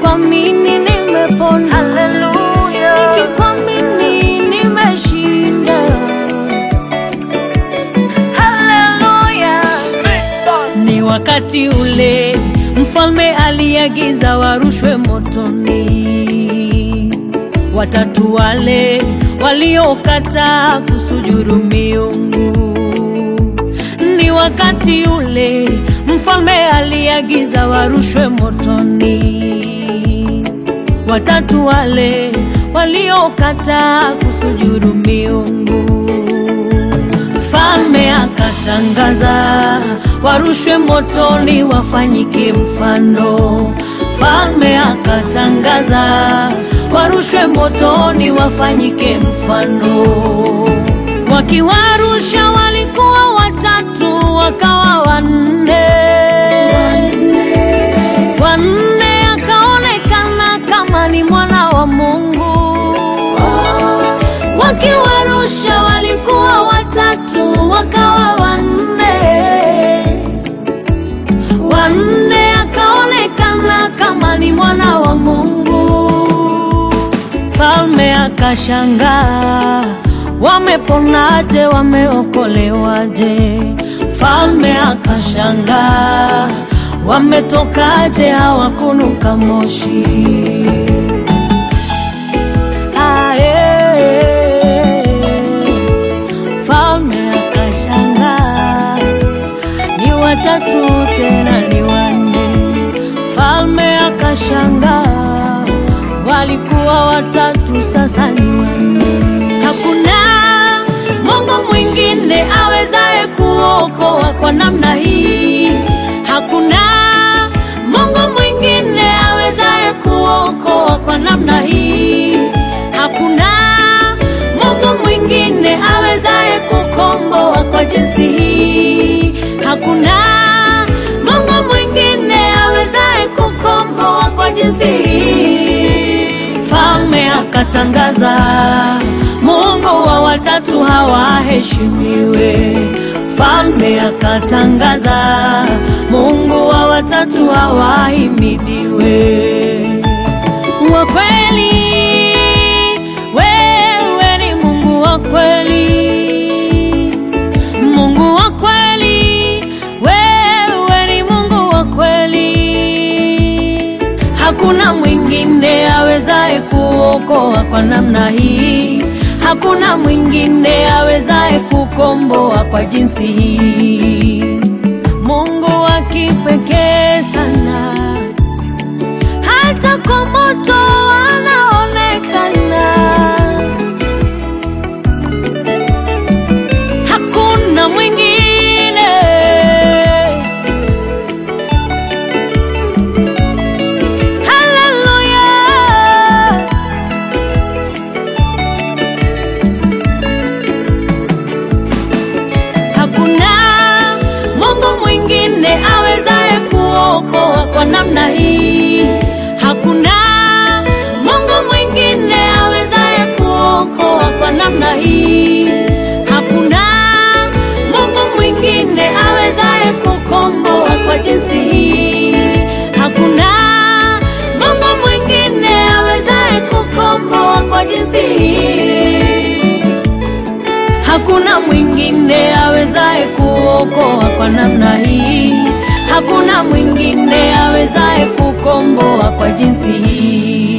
Nikikwamini nimepona, Haleluya. nikikwamini nimeshinda. Haleluya. Ni wakati ule mfalme aliagiza warushwe motoni, watatu wale waliokataa kusujudu miungu. Ni wakati ule mfalme aliagiza warushwe motoni, watatu wale waliokataa kusujudu miungu. Mfalme akatangaza warushwe motoni, wafanyike mfano. Mfalme akatangaza warushwe motoni, wafanyike mfano. Wakiwarusha walikuwa watatu, wakawa wanne. Wanne akaonekana kama ni mwana wa Mungu wakiwarusha walikuwa watatu wakawa wanne, wanne akaonekana kama ni mwana wa Mungu. Falme akashangaa, wameponaje? Wameokolewaje? Falme akashangaa, wametokaje? Hawakunuka moshi. Ae, Falme akashangaa, ni watatu tena ni wanne. Falme akashangaa, walikuwa watatu sasa ni wanne. Hakuna Mungu mwingine awezaye kuokoa kwa namna hii. Hakuna Mungu mwingine awezaye kuokoa kwa namna hii. Hakuna Mungu mwingine awezaye kukomboa kwa jinsi hii. Hakuna Mungu mwingine awezaye kukomboa kwa jinsi hii. Falme akatangaza, Mungu wa watatu hawaheshimiwe. Falme akatangaza, Mungu wa watatu hawahimidiwe. Wa kweli, wewe ni Mungu wa kweli, Mungu wa kweli, wewe ni Mungu wa kweli. Hakuna mwingine awezaye kuokoa kwa namna hii. Hakuna mwingine awezaye kukomboa kwa jinsi hii. Mungu wa kipekee sana, hata kwa moto anaonekana. Hakuna mwingine Haleluya. Hakuna Mungu mwingine awezaye kuokoa kwa namna hii. Hakuna Mungu mwingine awezaye kuokoa kwa namna hii. Hakuna Mungu mwingine awezaye kukomboa kwa jinsi hii. Hakuna Mungu mwingine awezaye kukomboa kwa jinsi hii. Hakuna mwingine awezaye kuokoa kwa namna hii. Hakuna mwingine awezaye kukomboa kwa jinsi hii.